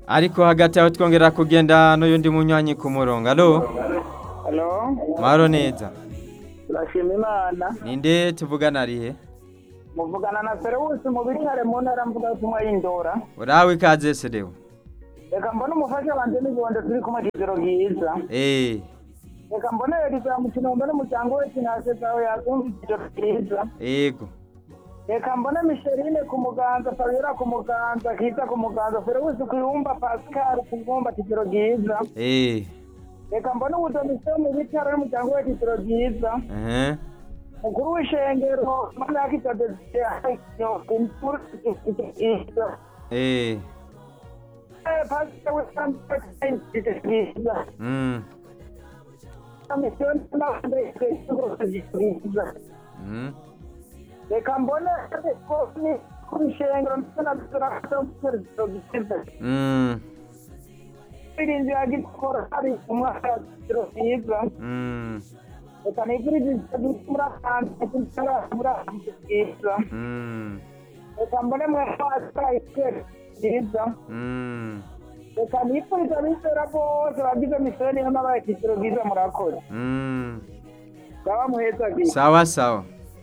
ariko hagati aho twongera kugenda n'uyundi munywanyi ku murongo alo halo mahoro neza turashima imana ninde tuvugana arihe muvugana na ferewusi mu bitare mu ntara mvugabutumwa y'indora urawe ikaze serewe reka mbone umufasha wanjye n'ibibondo turi kumwe kigero bwiza eh reka mbone eriza mu kinombe n'umuryango we kinase zawe yazumva ikigero bwiza yego reka mbone misherine ku muganza fabiola ku muganza kiza ku muganza ferewusi ku ibumba pascal ku ibumba kigero bwiza eh reka mbone ubudomisiyo mu bitaro n'umuryango we kigero bwiza eh mukuru w'ishengero mana yakitadesiye imfura bwiza eh pasika w'isambisa mm misiyoni n'abandi bwiza mm reka mbone ko ni kubishengero ndetse na dora mu bwiza mm irinzi yagikora hari umwaka w'igiciro cyiza mm reka nigurize muri akantu muri akantu bwiza mm reka mbone mwe pasika ikere bwiza mm reka nifuriza abizera bose bagize misiyoni y'amabaye igiciro bwiza murakoze mm baba muheza bwiza sawa sawa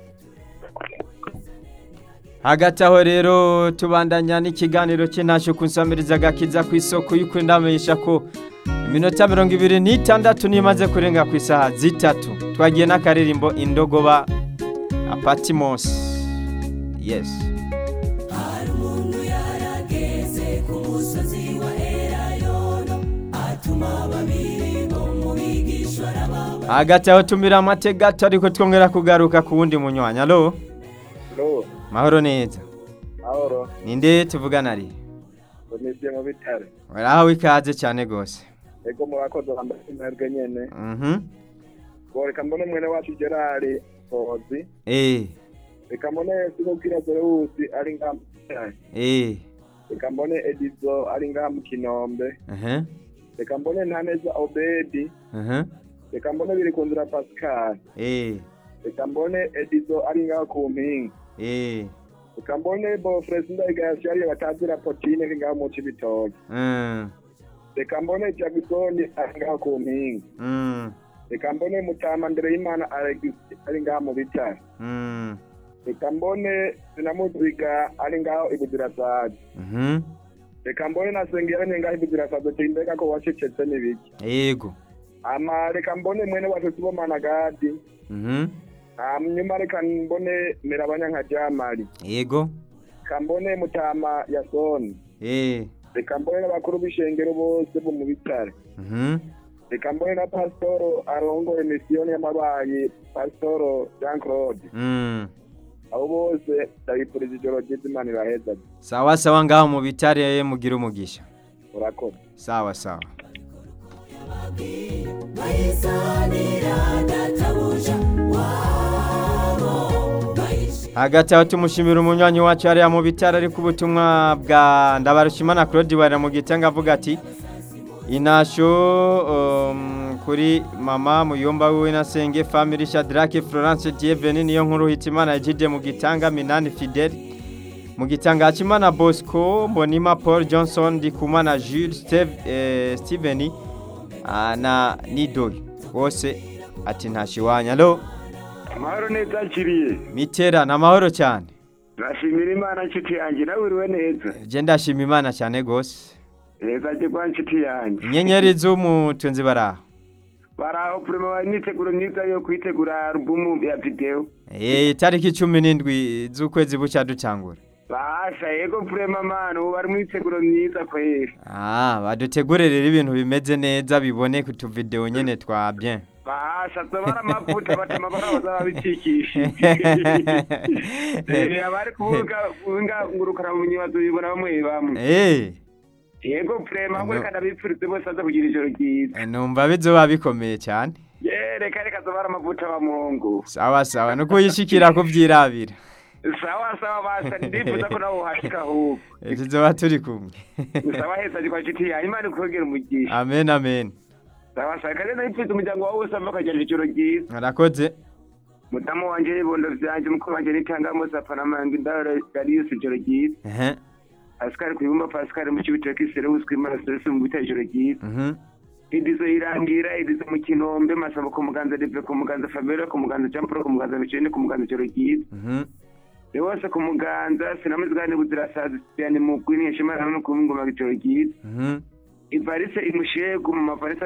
hagati aho rero tubandanya n'ikiganiro cy'intasho ku nsamiriza gakiza ku isoko y'uko ndamenyesha ko iminota mirongo ibiri n'itandatu niyo imaze kurenga ku isaha zitatu twagiye n'akaririmbo indogoba apatimosi yesi hari umuntu yarageze ku musozi wa erayono atuma babiri bo mu bigishwa arababa hagati aho tumira amate gato ariko twongera kugaruka ku wundi munywanyi alo Lo, mahoro neza ahoro, ninde tuvugana ari komisiyo mu bitare. warahawe ikaze cyane rwose Ego murakoze bambaye intambwe nyene. mhm Ngo reka mbone mwene wacu Gerard Sozi. eh Reka mbone Sigo Kira Zereusi ari ngaha mu Bitare. eh Reka mbone Edizo ari ngaha mu Kinombe. aha Reka mbone Ntaneza Obedi. aha Reka mbone Birikundira Pascal. eh Reka mbone Edizo ari ngaha ku mpinga. eh Reka mbone Bofres Ndayigaya Shari batazira Potine ari ngaha mu Cibitoke. mm Reka mbone Jackson ari ngaha ku mpinga. mm Reka mbone Mutama Ndereyimana Alex ari ngaha mu Bitare. mm reka mbone sinamuziga ari ngaho ibuzirasazi mhm reka mbone nasengera ngaho ibuzirasazi ati mbega ko wacecetse n'ibiki yego ama reka mbone mwene wacu sibomana gadi mhm hanyuma reka mbone merabanya nka jamari yego reka mbone mutama yasoni eh reka mbone n'abakuru b'ishengero bose bo mu bitare mhm reka mbone na pasitoro arongoye misiyoni y'amabayi pasitoro jean claude mm abo bose ndabifuriza ijoro ryiza imana iraheza sawa sawa ngaho mu bitare mugira umugisha urakoze sawa sawa bayisanira databuja wabo bayishi hagati aho tumushimira umunywanyi wacu hariya mu bitaro ariko ubutumwa bwa ndabarushimana claude wari mu gitanga avuga ati inasho um, kuri mama muyomba wiwe na senge family shadrake florence dieveni niyo nkuru hitimana ejide mu gitanga minani fidel mu gitanga hakimana bosco mbonima paul johnson ndikumana jules Steve, eh, steven ah, na nidoyi bose ati ntashiwanya alo amahoro neza akiriye mitera ni amahoro cyane turashimira imana nshuti yanjye nawe uriwe neza je ndashima imana cyane gose neza ajye kwa nshuti yanjye inyenyeri z'umutunzi baraho baraho purema bari imyiteguro myiza yo kwitegura alubumu ya videwo Eh, itariki cumi n'indwi z'ukwezi bucya dutangura basha yego purema mani ubu bari imyiteguro myiza kweri ah badutegurire ibintu bimeze neza bibone ku tuvideo nyene twa bien basha zobara amavuta batema bara bazaba bicikishije Eh, abari kuvuga kuvuga ngurukana mu nyibazo bibona bamwe bamwe Eh, yego purema ahubwo reka ndabipfurize bose baza kugira ijoro ryiza numva bizoba bikomeye cyane ye reka reka zobara amavuta wa mungu sawa sawa nuko yishikira kuvyirabira sawa sawa basha ndifuza ko nawe uhashika ahubwo Eh, tuzoba turi kumwe sawa heza kwa nshuti yanjye imana ikwegera umugisha amen amen sawa sawa kandi nabipfuza umuryango wawe wose ava ukajyana ijoro ryiza arakoze mudamu wanje n'ibondo vyanje mukuru wanje nitanga mose apfa n'amanga indaro dariyusi ijoro ryiza ehe pascal ku ibumba pascal mu cibitoke serewusi kwimana serese mu bita ijoro ryiza Mhm. idizo irangira idizo mu kinombe masabo ku muganza dive ku muganza fabiola ku muganza jean paul ku muganza micene ku muganza ijoro ryiza Mhm. rewose ku muganza sinamuzigane buzirasazi siyani mugwi niyeshimana no ku ngoma ijoro ryiza Mhm. ivarise imushegu mu mavarisa